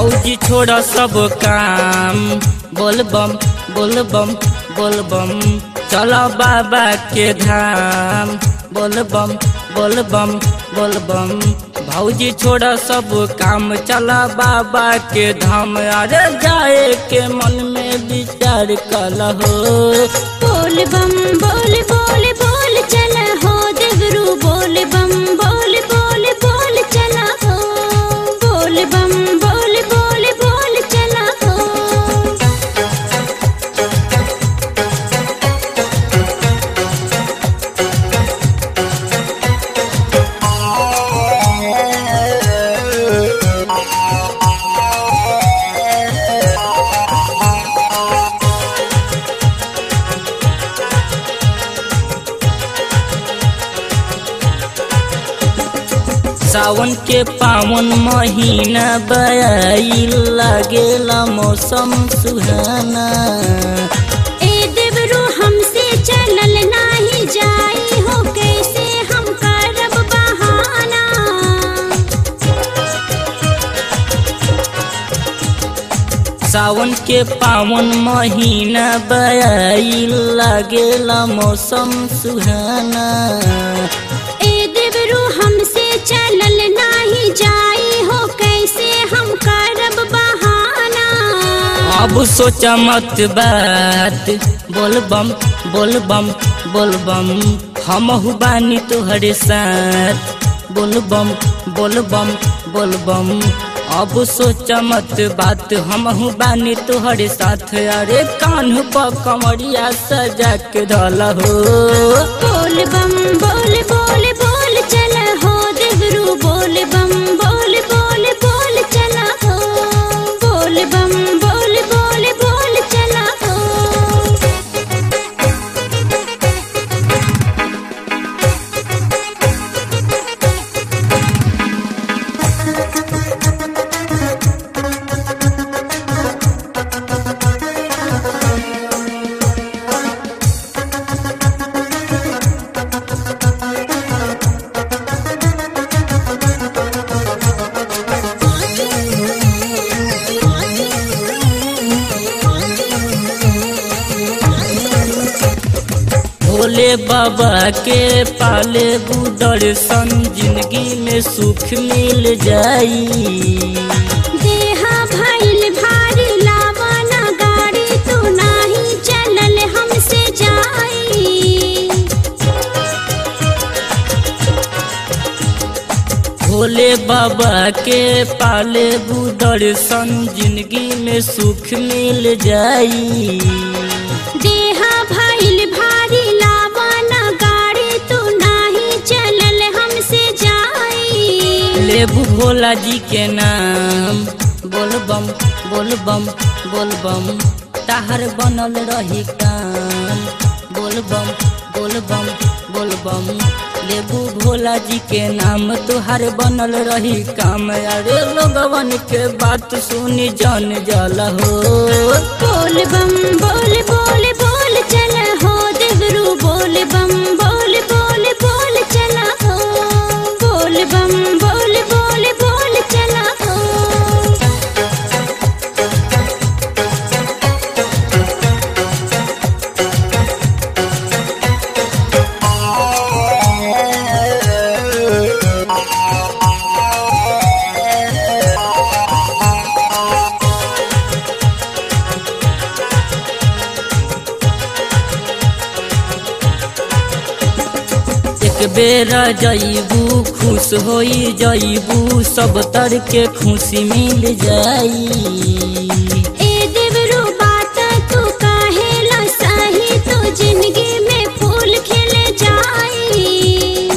भौजी छोड़ सब काम बोल बम बोल बम बोल बम चलो बाबा के धाम बोल बम बोल बम बोल बम भौजी छोड़ सब काम चला बाबा के धाम अरे जाए के मन में विचार कल हो बोल बम बोल बोल बोल चला हो देवरू बोल बम बोल बोल बोल चला हो बोल बम बोल बोल बोल चला हो सावन के पावन महीना बयाई लागेला मौसम सुहाना ए देवरू हमसे चलल नाही जाई हो कैसे हम करब बहाना सावन के पावन महीना बयाई लागेला मौसम सुहाना ए देवरू हमसे चलल नाही जाई हो कैसे हम करब बहाना अब सोचा मत बात बोल बम बोल बम बोल बम हम बानी तुहरे साथ बोल बम बोल बम बोल बम अब सोचा मत बात हम बानी तुहरे साथ अरे कान्ह पर कमरिया सजा के धल हो बोल बम बोल बोल बोल चला हो देवरू बोल बम बोल बोल बोल चला हो बोल बम बोल बोल बोल चला हो भोले बाबा के पाले दर्शन जिंदगी में सुख मिल जाई देहा भइल भारी लावाना गाड़ी तू नाही चलल हमसे जाई भोले बाबा के पाले दर्शन जिंदगी में सुख मिल जाई देहा भइल भारी लावाना गाड़ी तू नाही चलल हमसे जाई लेबू भोला जी के नाम बोल बम बोल बम बोल बम ताहर बनल रही काम बोल बम बोल बम बोल बम लेबू भोला जी के नाम तुहार बनल रही काम अरे लोगवन के बात सुनी जान जल हो बोल बम बोल बोल बोल चला हो देवरू बोल बम बोल बोल बोल चला हो बोल बम बोल बोल बोल चला हो एक बेर जईबू खुश होई जईबू सब तर के खुशी मिल जाई ए देवरू बात तू काहे ला साही तू जिंदगी में फूल खिल जाई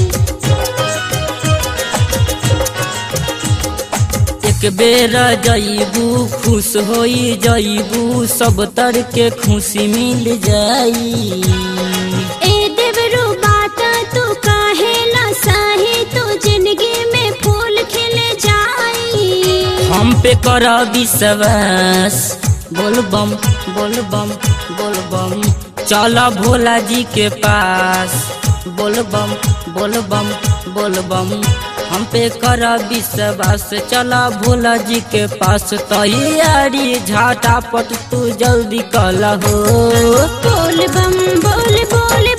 एक बेर जईबू खुश होई जईबू सब तर के खुशी मिल जाई ए देवरू बात तू काहे ला साही तू जिंदगी में फूल खिल जाई हम पे कर विश्वास बोल बम बोल बम बोल बम चल भोला जी के पास बोल बम बोल बम बोल बम हम पे कर विश्वास चला भोला जी के पास तैयारी झाटा पट तू जल्दी कल हो बोल बम बोल बोल